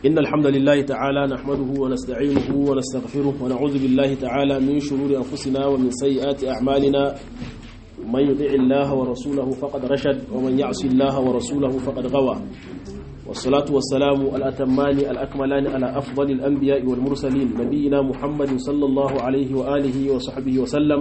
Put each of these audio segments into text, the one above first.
إن الحمد لله تعالى نحمده ونستعينه ونستغفره ونعوذ بالله تعالى من شرور أنفسنا ومن سيئات أعمالنا من يطع الله ورسوله فقد رشد ومن يعص الله ورسوله فقد غوى والصلاة والسلام الأتمان الأكملان على أفضل الأنبياء والمرسلين نبينا محمد صلى الله عليه وآله وصحبه وسلم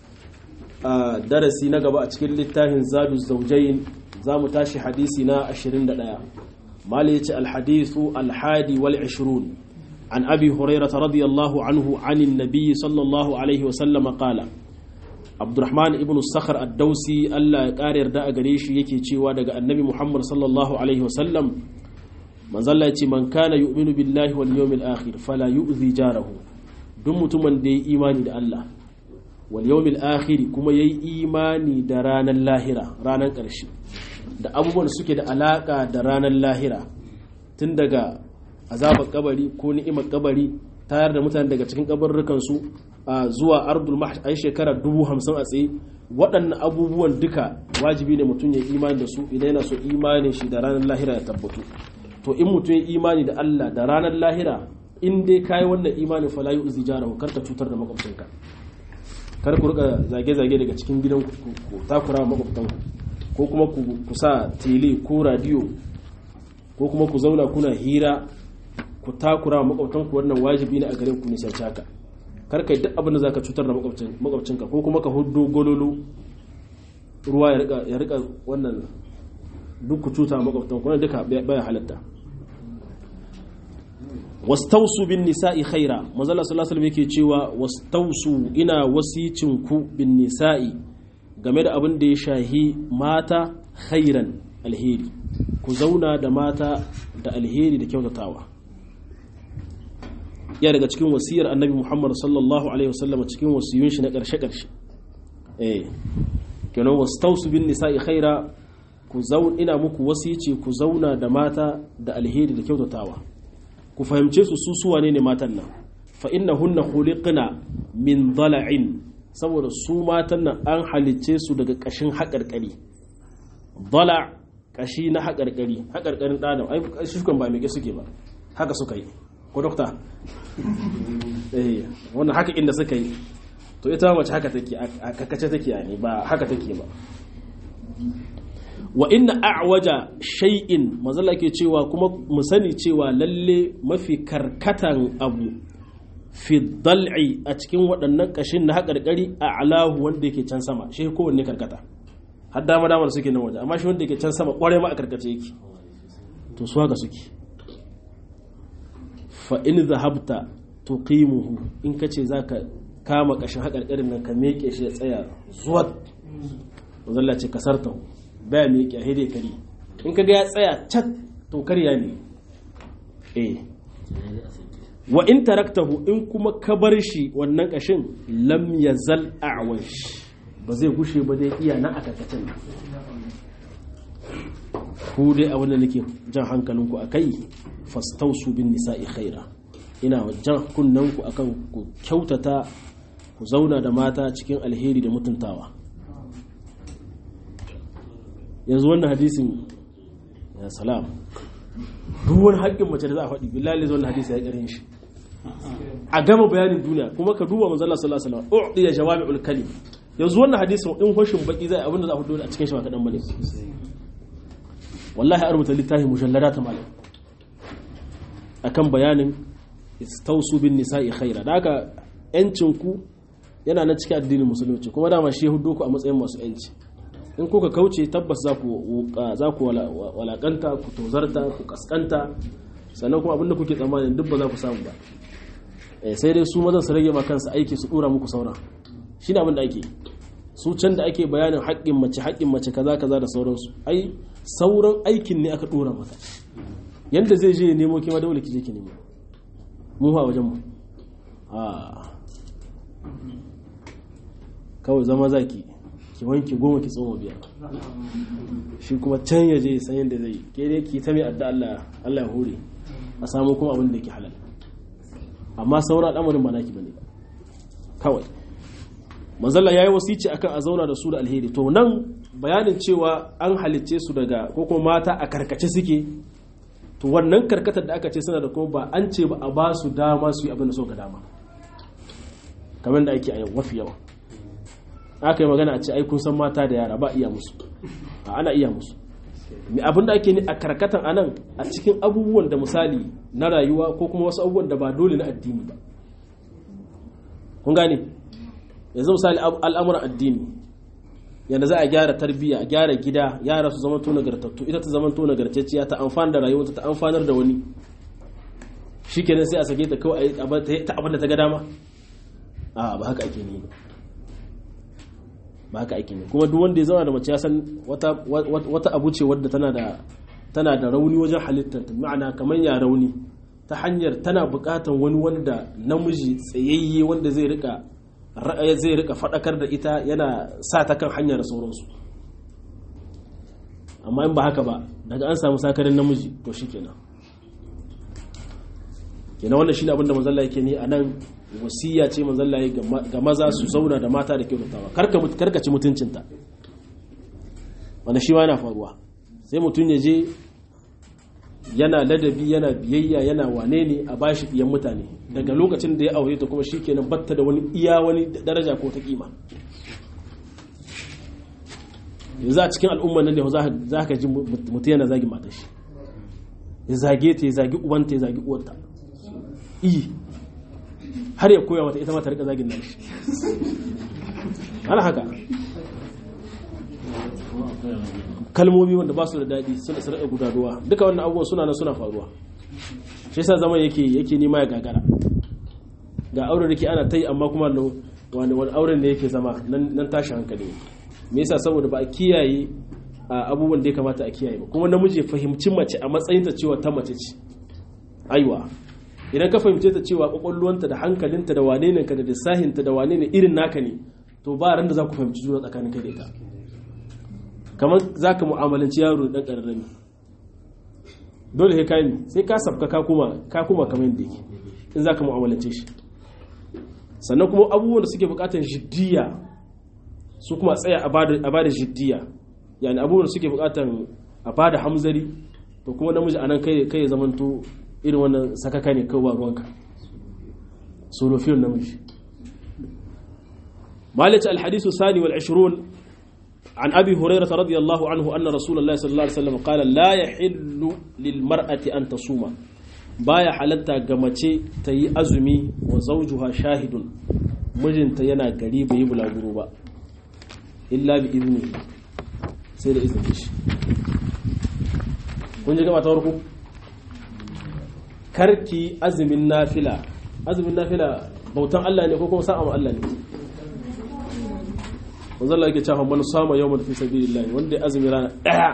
درسي نقبأ أتكل للتاهن زاد الزوجين زام تاشي حديثنا أشرين دقاء مالية الحديث الحادي والعشرون عن أبي هريرة رضي الله عنه عن النبي صلى الله عليه وسلم قال Abdurrahman ibn Sakhar ad-Dausi Allah ya ƙara yarda a gare shi yake cewa daga Annabi Muhammad sallallahu alaihi wasallam manzo Allah ya ce man kana yu'minu billahi wal yawmil akhir fala yu'zi jarahu duk mutumin da ya imani da Allah wal yawmil akhir kuma yayi imani da ranar lahira ranar ƙarshe da abubuwan suke da alaka da ranar lahira tun daga azabar kabari ko ni'imar kabari tayar da mutane daga cikin kabarrukan su zuwa ardul mahsh ai shekara dubu hamsin a tsaye waɗannan abubuwan duka wajibi ne mutum ya imani da su idan yana so imanin shi da ranar lahira ya tabbatu to in mutum ya imani da Allah da ranar lahira in dai kai wannan imanin fala yu zijarahu kar ka cutar da makwabcinka kar ku rika zage-zage daga cikin gidan ku takura makwabtanku ko kuma ku sa tele ko radio ko kuma ku zauna kuna hira ku takura makwabtanku wannan wajibi ne a gare ku nisanci haka kar kai duk abin da zaka cutar da makwabcinka ko kuma ka hudu gololo ruwa ya rika wannan duk ku cuta makwabtan kuma duka baya halatta wastausu bin nisa'i khaira manzala sallallahu alaihi yake cewa wastausu ina wasicin ku bin nisa'i game da abin da ya shahi mata khairan alheri ku zauna da mata da alheri da kyautatawa ya daga cikin wasiyar annabi muhammad sallallahu alaihi wasallam cikin wasiyun shi na ƙarshe-ƙarshe eh kenan wastausu bin nisa'i khaira ku zaun ina muku wasici ku zauna da mata da alheri da kyautatawa ku fahimce su su suwa ne matan nan fa innahunna khuliqna min dala'in saboda su matan nan an halicce su daga ƙashin haƙarƙari dala ƙashi na haƙarƙari haƙarƙarin ɗanan ai shukan ba mai suke ba haka suka yi ko dokta eh wannan haka inda suka yi to ita mace haka take a kakace take ne ba haka take ba wa inna a'waja shay'in mazalla ke cewa kuma mu sani cewa lalle mafi karkatan abu fi dal'i a cikin waɗannan ƙashin na haƙarƙari a alahu wanda yake can sama shi kowanne karkata har dama dama da suke nan waje amma shi wanda yake can sama ƙwarai ma a karkace yake to su haka suke fa'in zahabta tuqimuhu in ka ce za ka kama ƙashin haƙarƙarin nan ka meke shi ya tsaya zuwa zalla ce kasarta baya meke a hede kari in ka ga ya tsaya cat to karya ne eh wa in taraktahu in kuma ka bar shi wannan ƙashin lam yazal a'wash ba zai gushe ba dai iya na a karkacin ku dai abin da nake jan hankalinku a kai fastausu bin nisa'i khaira ina jan kunnanku akan ku kyautata ku zauna da mata cikin alheri da mutuntawa yanzu wannan hadisin ya salam duk wani haƙƙin mace da za a faɗi billahi zai wannan hadisi ya ƙarin shi a gama bayanin duniya kuma ka duba manzo Allah sallallahu alaihi wasallam u'diya jawami'ul kalim yanzu wannan hadisin in hoshin baki zai abinda za a fito a cikin shi ba kadan bane wallahi a rubuta littafi mujallada ta malam akan bayanin istausu bin nisa'i khaira da haka yancin ku yana na cikin addinin musulunci kuma dama shi hudu ku a matsayin masu yanci in kuka kauce tabbas za ku za ku walakanta ku tozarta ku kaskanta sannan kuma abinda kuke tsammanin duk ba za ku samu ba sai dai su mazan su rage ma kansu aiki su dora muku sauran shi ne abin da ake su can da ake bayanin haƙƙin mace haƙƙin mace kaza kaza da sauransu ai sauran aikin ne aka dora mata yanda zai je ya nemo kima dole ki je ki nemo mu a wajen mu a kawai zama zaki ki wanke goma ki tsoma biyar shi kuma can ya je san yadda zai ke dai ki ta mai adda Allah Allah ya hore a samu kuma abin da ke halal amma sauran al'amarin ba naki bane kawai manzalla yayi wasici akan a zauna da su da alheri to nan bayanin cewa an halicce su daga ko kuma mata a karkace suke to wannan karkatar da aka ce suna da kuma ba an ce ba a ba su dama su yi abin da so ga dama kamar da ake a yau mafi yawa aka yi magana a ce ai kun san mata da yara ba iya musu a ana iya musu mai abin da ake ni a karkatan anan a cikin abubuwan da misali na rayuwa ko kuma wasu abubuwan da ba dole na addini ba kun gane yanzu misali al'amuran addini yadda za a gyara tarbiyya a gyara gida yara su zama to nagartattu ita ta zama to nagartacciya ta amfana da rayuwarta ta amfanar da wani shikenan sai a sake ta kawai ta abin da ta ga dama a ba haka ake ni ba haka ake ne kuma duk wanda ya zama da mace ya san wata abu ce wadda tana da tana da rauni wajen halittar ta ma'ana kamar ya rauni ta hanyar tana buƙatar wani wanda namiji tsayayye wanda zai rika zai rika faɗakar da ita yana sa ta kan hanyar sauransu amma in ba haka ba daga an samu sakarin namiji to shikenan kenan wannan shine abin da manzon yake ne a nan wasiya ce manzon ga maza su zauna da mata da kyautatawa karka karka ci mutuncinta wanda shi ma yana faruwa sai mutum ya je yana ladabi yana biyayya yana wane ne a bashi biyan mutane daga lokacin da ya aure ta kuma shikenan batta da wani iya wani daraja ko ta kima yanzu a cikin al'umman nan ne za ka ji mutum yana zagi matar shi ya zage ta ya zagi ubanta ya zagi uwarta iyi har ya koya mata ita ma ta rika zagin nan shi ana haka kalmomi wanda ba su da daɗi suna sarƙa gudaduwa duka wannan abubuwan suna nan suna faruwa shi yasa zaman yake yake nema ya gagara ga auren da ke ana ta yi amma kuma wani wani auren da yake zama nan tashi hankali me yasa saboda ba a kiyaye abubuwan da ya kamata a kiyaye ba kuma namiji fahimci mace a matsayin ta cewa ta mace ce aiwa idan ka fahimce ta cewa kwakwalwanta da hankalinta da wane ne ka da lissahinta da wane ne irin naka ne to ba ran da za ku fahimci juna tsakanin kai da ita kamar za ka mu'amalanci yaro dan ƙararrami dole sai kayi sai ka sabka ka kuma ka kuma kamar yadda yake in za ka mu'amalance shi sannan kuma abubuwan da suke buƙatar jiddiya su kuma tsaya a bada jiddiya yani abubuwan da suke buƙatar a bada hamzari to kuma namiji anan kai kai ya zamanto irin wannan sakaka ne kawai ruwanka surufiyar namiji مالك الحديث الثاني والعشرون عن أبي هريرة رضي الله عنه أن رسول الله صلى الله عليه وسلم قال لا يحل للمرأة أن تصوم بايا حالتا غمچه تي أزمي وزوجها شاهد مجن تينا قريب يبلا غروبا إلا بإذنه سيد إذن إيش kun ji gaba ta warku karki azumin nafila azumin nafila bautan Allah ne ko kuma sa'a Allah ne wanzu Allah yake cewa man sama yawman fi sabilillah wanda ya azumi rana daya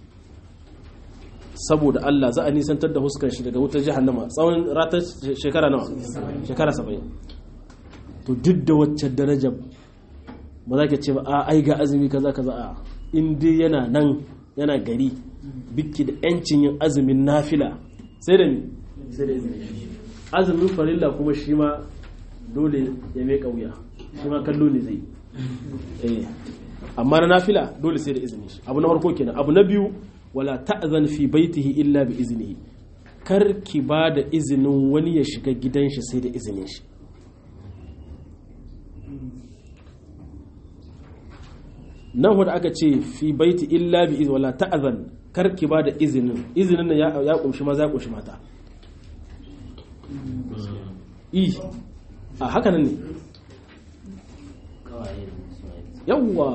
saboda Allah za a nisantar da huskar shi daga wutar jahannama tsawon ratar shekara nawa shekara 70 to duk da wacce daraja ba za ka ce ba a ai ga azumi kaza kaza a in dai yana nan yana gari biki da yancin yin azumin nafila sai da ni sai da azumin farilla kuma shi ma dole ya mai kauya shi ma kallo ne zai amma na nafila dole sai da izini shi abu na farko kenan abu na biyu wala ta'zan fi baitihi illa bi iznihi kar ki ba da izinin wani ya shiga gidan shi sai da izinin shi nan wanda aka ce fi baiti illa bi izni wala ta'zan kar ki ba da izinin izinin nan ya kumshi maza ya kumshi mata i a haka nan ne yawwa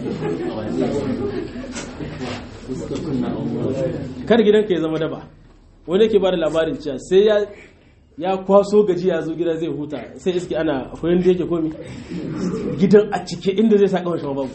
kar gidanka ya zama daba wani yake ba da labarin cewa sai ya ya kwaso gaji ya zo gida zai huta sai iske ana akwai da yake komi gidan a cike inda zai sa kawai babu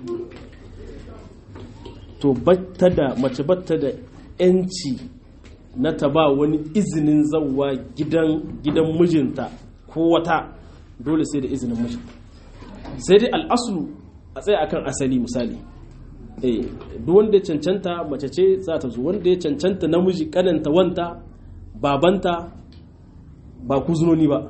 to batta da mace batta da yanci na ta ba wani izinin zauwa gidan gidan mijinta ko wata dole sai da izinin mijinta sai dai al'asulu a tsaye akan asali misali eh duk wanda ya cancanta mace ce za ta zo wanda ya cancanta namiji kananta wanta babanta ba kuzunoni ba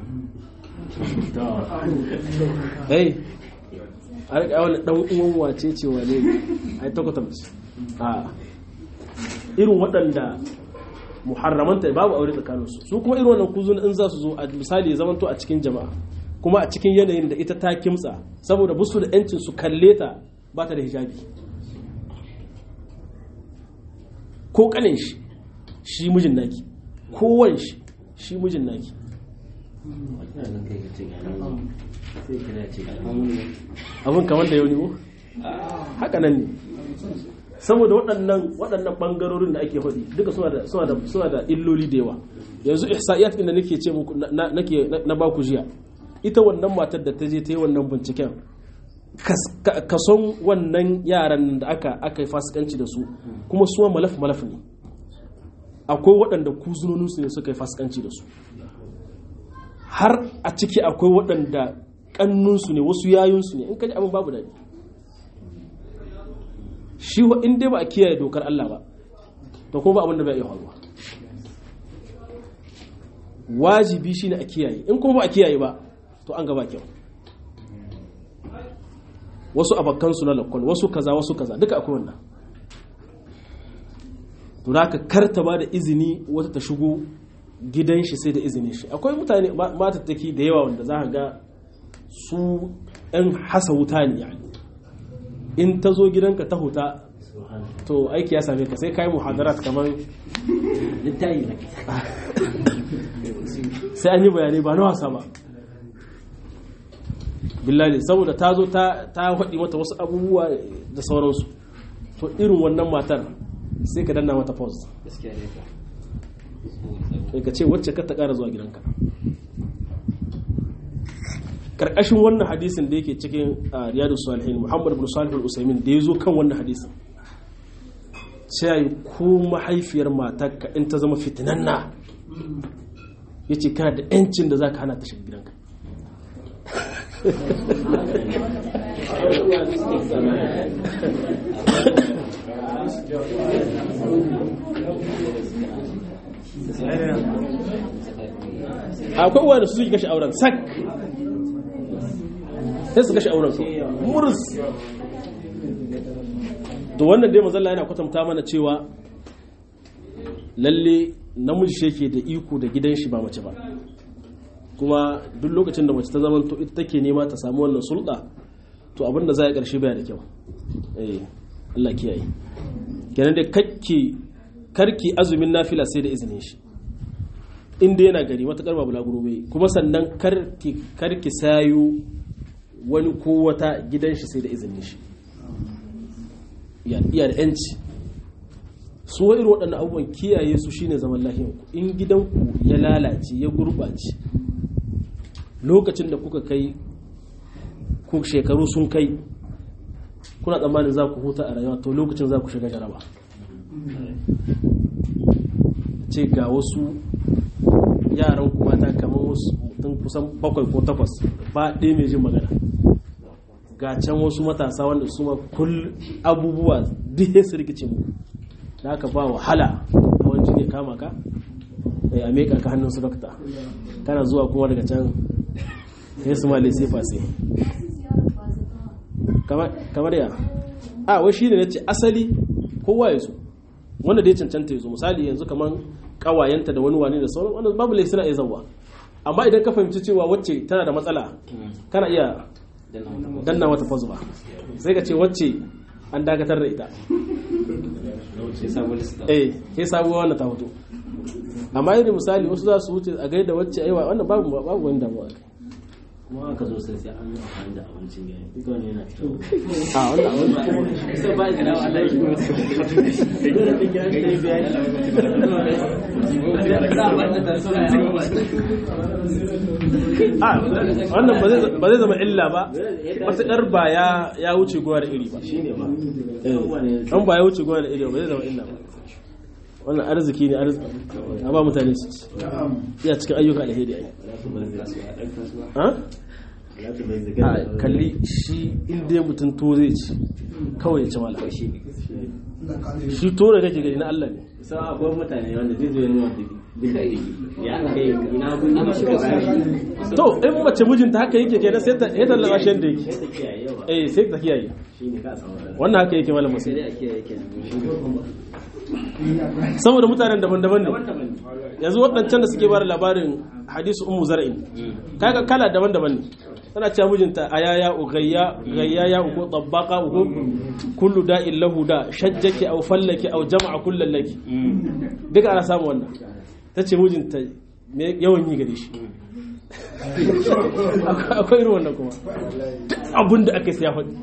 eh a rika wani dan uwan wace ce wane ai ta kwatamci a irin waɗanda muharramanta babu aure tsakanin su su kuma irin wannan kuzun in za su zo a misali ya zamanto a cikin jama'a kuma a cikin yanayin da ita ta kimtsa saboda busu da yancin su kalle ta ba ta da hijabi ko kanin shi shi mijin naki ko wan shi shi mijin naki abin kamar da yau ne ko haka nan ne saboda waɗannan waɗannan ɓangarorin da ake faɗi duka suna da suna da suna da illoli da yawa yanzu ihsa'iyat din da nake ce muku nake na baku jiya ita wannan matar da ta je ta yi wannan binciken kason wannan yaran da aka aka yi fasikanci da su kuma suwa malaf malaf ne akwai waɗanda kuzunoninsu ne suka yi fasikanci da su har a ciki akwai waɗanda ƙannunsu ne wasu yayunsu ne in kaji abin babu daɗi shi in dai ba a kiyaye dokar Allah ba to kuma ba abin da bai iya faruwa wajibi shine a kiyaye in kuma ba a kiyaye ba to an gaba kyau wasu abakansu na lakon wasu kaza wasu kaza duka akwai wannan to da ka karta ba da izini wata ta shigo gidan shi sai da izinin shi akwai mutane matattaki da yawa wanda za ka ga su 'yan hasa wuta ne yani in ta zo gidanka ta huta to aiki ya same ka sai kai muhadarat kamar sai an yi bayanai ba na wasa ba billahi saboda ta zo ta haɗi mata wasu abubuwa da sauransu to irin wannan matar sai ka danna mata pause sai ka ce wacce ka ta ƙara zuwa gidanka karkashin wannan hadisin da yake cikin riyadu salihin muhammad bin salih al-usaimin da ya zo kan wannan hadisin sai yi ko mahaifiyar matarka in ta zama fitinanna ya ce kana da yancin da za ka hana ta shiga gidanka akwai uwa da su suke kashe auren sak sai su kashe auren su murus to wannan dai mazalla yana kwatanta mana cewa lalle namiji shi yake da iko da gidan shi ba mace ba kuma duk lokacin da mace ta zama to ita take nema ta samu wannan sulɗa to abinda za a ƙarshe baya da kyau eh Allah kiyaye kenan dai kakki karki azumin nafila sai da izinin shi inda yana gari matakar babu laguro bai kuma sannan karki karki sayo wani ko wata gidan shi sai da izinin shi iya da yanci su irin waɗannan abubuwan kiyaye su shine zaman lahiyanku in gidanku ya lalace ya gurɓace lokacin da kuka kai ku shekaru sun kai kuna tsammanin za ku huta a rayuwa to lokacin za ku shiga jaraba ce ga wasu yaran ku mata kamar wasu mutum kusan bakwai ko takwas ba ɗaya mai jin magana ga can wasu matasa wanda su ma kul abubuwa duk su rikice mu da aka ba wahala a wani jini kama ka da a meka ka hannun su dokta kana zuwa kuma daga can sai su male sai fase kamar ya a wai shi ne na ce asali kowa ya zo wanda da ya cancanta ya zo misali yanzu kamar kawayenta da wani wani da sauran wanda babu laifin suna iya zauwa amma idan ka fahimci cewa wacce tana da matsala kana iya danna mata fazu ba sai ka ce wacce an dakatar da ita eh sai sabuwa wannan ta hoto amma yadda misali wasu za su wuce a gaida wacce aiwa wannan babu babu wani damuwa kai kuma aka zo sai sai an yi amfani da abincin gari duk wani yana cikin a wannan abin sai ba da rawa Allah shi a wannan ba zai zama illa ba matuƙar ba ya wuce gowa da iri ba shine ba an ba ya wuce gowa da iri ba zai zama illa ba wannan arziki ne arziki a ba mutane su ci iya cikin ayyuka alheri ai ha a kalli shi inda mutum to zai ci kawai ya ci mala shi to da kake gani na Allah ne sai akwai mutane wanda zai zo ya nuna da ya kai ina gun ina shi da to in mace mijinta haka yake kenan sai ta ya tallaba shi da yake sai ta kiyaye yawa eh sai ta kiyaye shine ka samu wannan haka yake malam sai musulmi dai a kiyaye kenan saboda mutanen daban-daban ne yanzu waɗancan da suke bada labarin hadisu ummu zar'in kaga kala daban-daban ne tana cewa mijinta ayaya ugayya gayya ya uku tabbaqa uku kullu da'in lahu da shajjaki aw fallaki aw jama'a kullal laki duka ana samu wannan tace mijinta yawan yi gare shi akwai irin wannan kuma abin da aka siya faɗi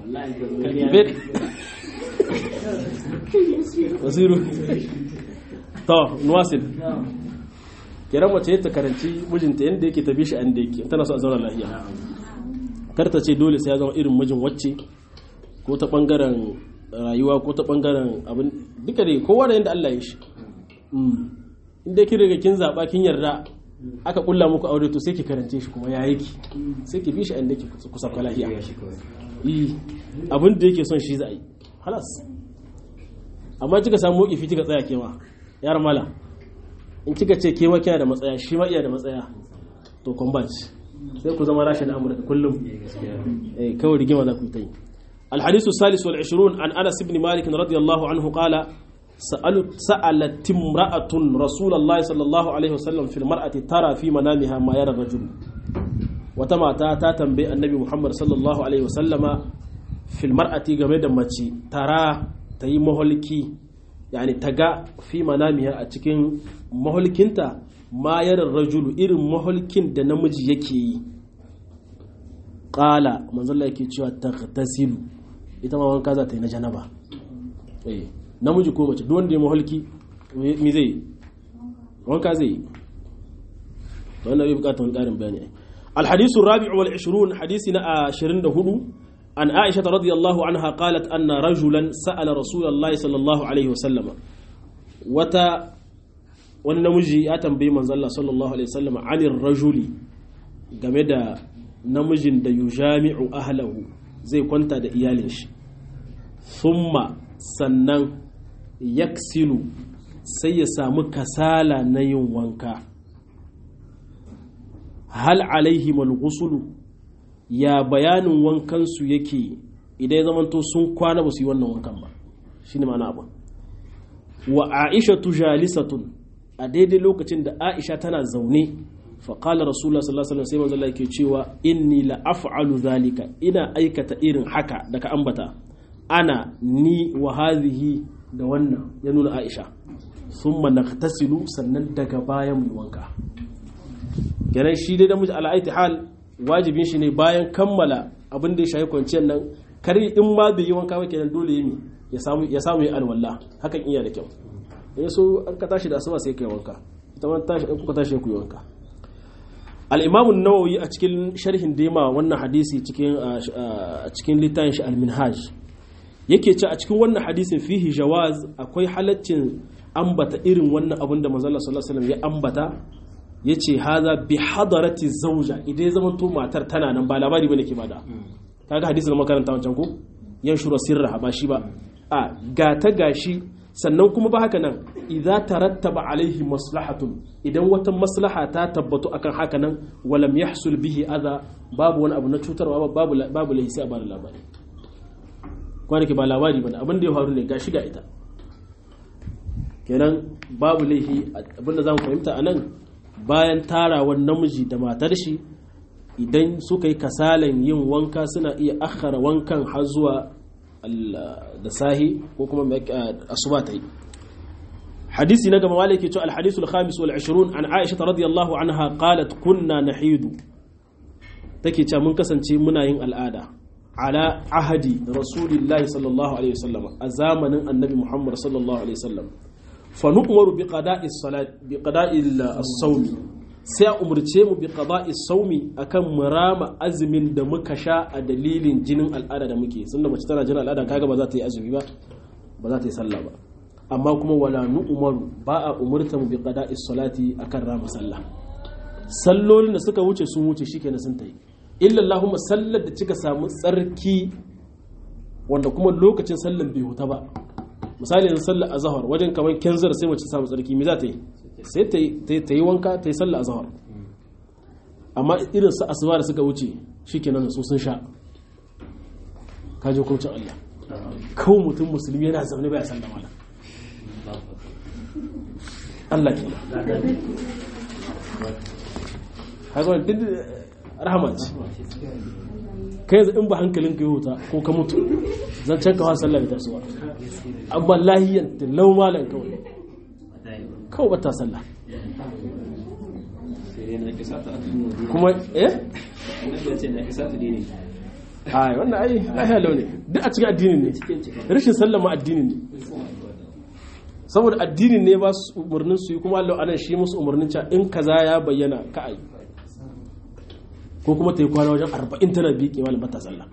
wasiru to nuwasil kiran mace ta karanci mijinta yadda yake tafi shi an da yake tana so a zauna lafiya kar ta ce dole sai ya zama irin mijin wacce ko ta bangaren rayuwa ko ta bangaren abin duka dai kowa da yadda Allah ya shi inda kin riga kin zaba kin yarda aka kulla muku aure to sai ki karance shi kuma ya yake sai ki bi shi inda ki kusa lafiya yi abin da yake son shi za a yi halas amma kika samu ifi kika tsaya kewa yar mala in kika ce kewa kina da matsaya shi ma iya da matsaya to combat sai ku zama rashin amurka kullum eh kawai rigima za ku yi ta yi الحديث الثالث والعشرون عن أنس بن مالك رضي الله عنه قال سألت امرأة رسول الله صلى الله عليه وسلم في المرأة ترى في منامها ما يرى الرجل وتما تا تنبي النبي محمد صلى الله عليه وسلم في المرأة جميدا ماتي ترى تي مهلكي يعني تجا في منامها أتكين مهلكينتا ما يرى الرجل إر مهلكين da namiji yake yi qala manzo Allah yake cewa taghtasilu ita ma wanka za ta yi na janaba eh namiji ko mace duk wanda ya mahalki mi zai wanka zai yi wannan bai bukatar wani karin bayani الحديث الرابع والعشرون حديثنا عشرين دهدو عن عائشة رضي الله عنها قالت أن رجلا سأل رسول الله صلى الله عليه وسلم وتا ونمجي أتم بمن صلى الله عليه وسلم عن الرجل جمد نمج دا يجامع أهله زي كنت دا إيالش ثم سنن yaksilu sai ya samu kasala na yin wanka hal alaihi malghusulu ya bayanin wankansu yake idan ya zamanto sun kwana ba su yi wannan wankan ba shi ne mana abu wa aisha jalisatun a daidai lokacin da aisha tana zaune faƙalar rasulullah sallallahu alaihi wasallam sai manzo yake cewa inni la af'alu zalika ina aikata irin haka da ka ambata ana ni wa hadhihi da wannan ya nuna aisha sun tasilu sannan daga bayan mu wanka ganin shi dai da miji ala'aiti hal wajibin shi ne bayan kammala abin da ya shayi kwanciyar nan kare in ma bai yi wanka ba kenan dole yi ya samu ya samu ya alwala hakan iya da kyau in so an ka tashi da asuba sai kai wanka ita ma tashi in kuka tashi ku yi wanka al-imam an-nawawi a cikin sharhin dema wannan hadisi cikin a cikin littafin shi al-minhaj yake ce a cikin wannan hadisin fihi jawaz akwai halaccin ambata irin wannan abin da manzon sallallahu alaihi ya ambata yace haza bi hadarati zauja idan ya zamanto matar tana nan ba labari bane ke bada kaga hadisin makaranta wancan ko yan shura sirra ba shi ba a ga ta gashi sannan kuma ba haka nan idza tarattaba alaihi maslahatun idan wata maslaha ta tabbatu akan haka nan walam yahsul bihi adha babu wani abu na cutarwa babu babu lahi sai a bada labari kwanaki ba labari bane abin da ya faru ne gashi ga ita kenan babu laifi abinda za mu fahimta a nan bayan tarawar namiji da matar shi idan suka yi kasalan yin wanka suna iya akhara wankan har zuwa da sahi ko kuma asuba ta yi hadisi na gaba malaki cewa alhadisu al-khamis wal 20 an aisha radiyallahu anha qalat kunna nahidu take cewa mun kasance muna yin al'ada ala ahadi rasulillahi sallallahu alaihi wasallam a zamanin annabi muhammad sallallahu alaihi wasallam fa nu'maru bi qada'i salat bi qada'i as-sawm sai a umurce mu bi qada'i as-sawmi akan murama azumin da muka sha a dalilin jinin al'ada da muke sunna mace tana jinin al'ada kaga ba za ta yi azumi ba ba za ta yi sallah ba amma kuma wala nu'maru ba a umurta mu bi qada'i salati akan rama sallah sallolin da suka wuce sun wuce shikenan sun ta yi illa Allahumma sallar da kika samu tsarki wanda kuma lokacin sallar bai huta ba misali yanzu sallar azhar wajen kamar kenzar sai mace samu tsarki me za ta yi sai ta yi wanka ta yi sallar azhar amma irin su asuba da suka wuce shikenan su sun sha kaje hukuncin Allah kawai mutum musulmi yana zaune baya sallah mala Allah ke haka duk rahama ce kai yanzu in ba hankalin ka yi wuta ko ka mutu zan can kawo sallah da tasowa amma lahiyan da lau malan kawai kawai ba ta sallah kuma eh ai wannan ai lahiya lau ne duk a cikin addinin ne rashin sallah ma addinin ne saboda addinin ne ba su umarnin su yi kuma Allah anan shi musu umarnin cewa in kaza ya bayyana ka ai ko kuma ta yi kwana wajen arba'in tana biƙe malam bata sallah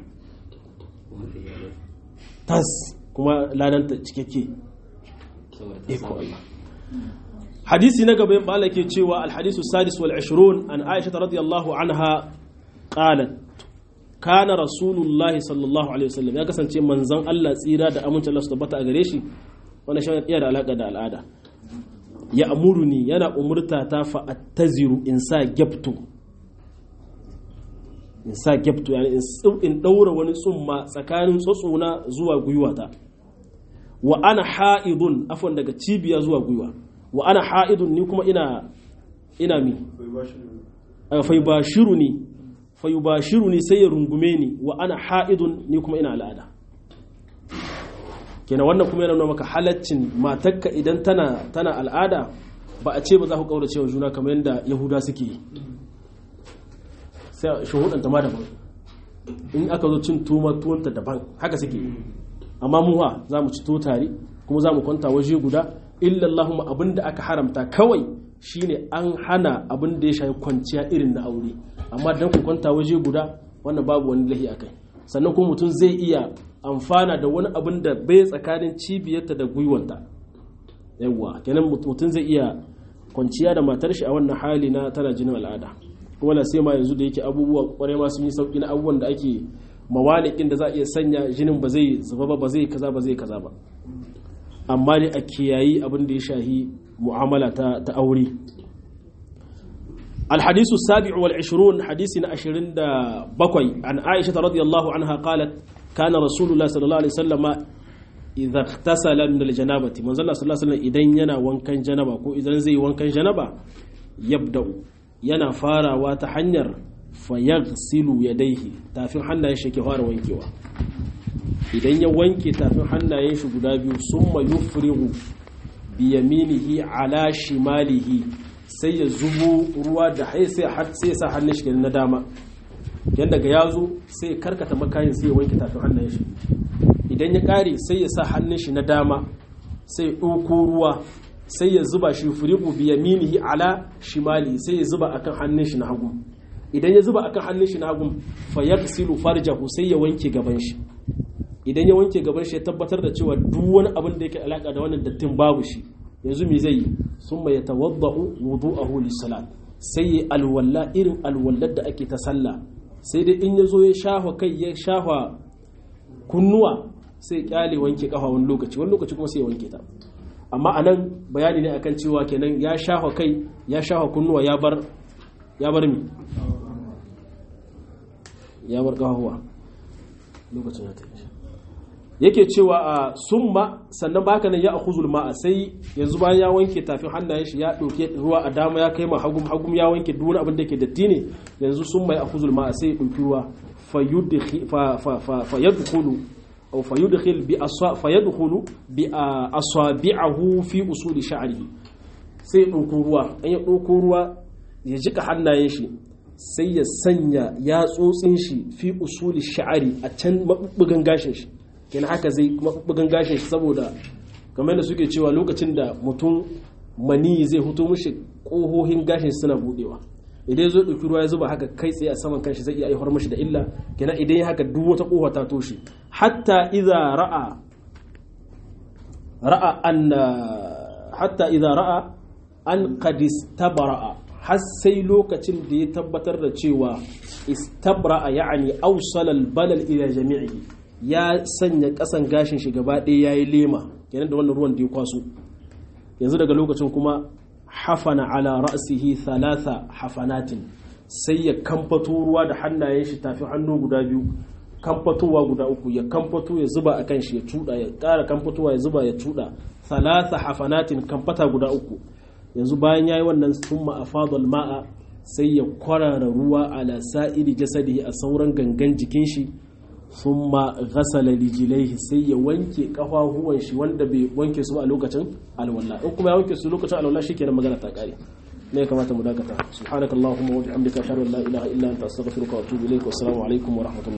tas kuma ladanta cikakke iko Allah hadisi na gaba bala ke cewa alhadisu sadis wal 20 an aisha radiyallahu anha qalat kana rasulullah sallallahu alaihi wasallam ya kasance manzon Allah tsira da amincin Allah su tabbata a gare shi wannan shi yana da alaka da al'ada ya amuruni yana umurta ta fa attaziru in sa gyabtu in sa gyabtu yani in daura wani tsumma tsakanin tsotsona zuwa gwiwata wa ana ha'idun afwan daga cibiya zuwa gwiwa wa ana ha'idun ni kuma ina ina mi fai bashiru ni fai bashiru ni sai ya rungume ni wa ana ha'idun ni kuma ina al'ada kenan wannan kuma yana nuna maka halaccin matakka idan tana tana al'ada ba a ce ba za ku kaurace wa juna kamar yadda yahuda suke yi sai shuhudanta ma daban in aka zo cin tuma tuwanta daban haka suke yi amma muwa za mu ci to tare kuma za mu kwanta waje guda illallahumma abin da aka haramta kawai shine an hana abin da ya shafi kwanciya irin na aure amma dan ku kwanta waje guda wannan babu wani lahi akai sannan kuma mutum zai iya amfana da wani abin da bai tsakanin cibiyarta da gwiwanta yawwa kenan mutum zai iya kwanciya da matar shi a wannan hali na tana jinin al'ada kuma na sai ma yanzu da yake abubuwa kwarai ma sun yi sauki na abubuwan da ake mawalikin da za a iya sanya jinin ba zai zuba ba ba zai kaza ba zai kaza ba amma dai a kiyayi abin da ya shahi mu'amala ta ta aure الحديث السابع والعشرون حديث عشرين دا بقوي عن عائشة رضي الله عنها قالت كان رسول الله صلى الله عليه وسلم إذا اغتسل من الجنابة من صلى الله عليه وسلم إذن ينا وانكن جنبا كو إذن زي وانكن جنبا يبدأ ينا فارا واتحنير فيغسل يديه تافين حنا يشكي فارا وانكيوا إذن يوانكي تافين حنا يشكي قدابيو ثم يفرغ بيمينه على شماله sai ya zubo ruwa da hai sai ya sa hannun shi na dama yadda ga ya zo sai ya karkata makayin sai ya wanke tafin hannun shi idan ya kare sai ya sa hannun shi na dama sai ya ɗauko ruwa sai ya zuba shi furiku biya minihi ala shimali sai ya zuba akan hannun shi na hagu idan ya zuba akan hannun shi na hagu fa yaghsilu farjahu sai ya wanke gaban shi idan ya wanke gaban shi ya tabbatar da cewa duk wani abin da yake alaka da wannan dattin babu shi yanzu me zai yi sun mai tawadda'u wudu'ahu lis-salat sai yi alwalla irin alwallar da ake ta sallah sai dai in yazo ya shafa kai ya shafa kunnuwa sai kyale wanke kafa wani lokaci wani lokaci kuma sai ya wanke ta amma anan bayani ne akan cewa kenan ya shafa kai ya shafa kunnuwa ya bar ya bar mi ya bar kafawa lokacin ya tafi yake cewa a summa sannan baka nan ya akhuzul ma'a sai yanzu bayan ya wanke tafin hannayen shi ya dauke ruwa a dama ya kai ma hagum hagum ya wanke duk wani abin da yake datti ne yanzu summa ya akhuzul ma'a sai ya dauki ruwa fayudkhi fa fa fa fayadkhulu aw fayudkhil bi aswa fayadkhulu bi asabi'ahu fi usuli sha'rihi sai ya dauko ruwa an ya dauko ruwa ya jika hannayen shi sai ya sanya yatsotsin shi fi usuli sha'ari a can mabubbugan gashin shi kenan haka zai bugan gashin shi saboda kamar da suke cewa lokacin da mutum mani zai huto mishi kohohin gashin suna budewa idan ya zo ɗauki ruwa ya zuba haka kai tsaye a saman kanshi zai iya aiwar mishi da illa kenan idan ya haka duk wata kofa ta toshe hatta idza ra'a ra'a an hatta idza ra'a an qad istabara har sai lokacin da ya tabbatar da cewa istabra ya'ani awsala al-balal ila jami'ihi ya sanya kasan gashin shi gaba ɗaya ya yi lema kenan da wannan ruwan da ya kwaso yanzu daga lokacin kuma hafana ala ra'sihi thalatha hafanatin sai ya kamfato ruwa da hannayen shi tafi hannu guda biyu kamfatowa guda uku ya kamfato ya zuba a kan shi ya cuda ya ƙara kamfatowa ya zuba ya cuda thalatha hafanatin kamfata guda uku yanzu bayan yayi wannan thumma afadal ma'a sai ya kwarara ruwa ala sa'iri jasadihi a sauran gangan jikin shi thumma ghasala rijlaihi sai ya wanke kafafuwan shi wanda bai wanke su ba a lokacin alwala in kuma ya wanke su lokacin alwala shikenan magana ta kare ne kamata mu dakata subhanakallahumma wa bihamdika ashhadu an la ilaha illa anta astaghfiruka wa atubu ilaik wa assalamu alaikum wa rahmatullahi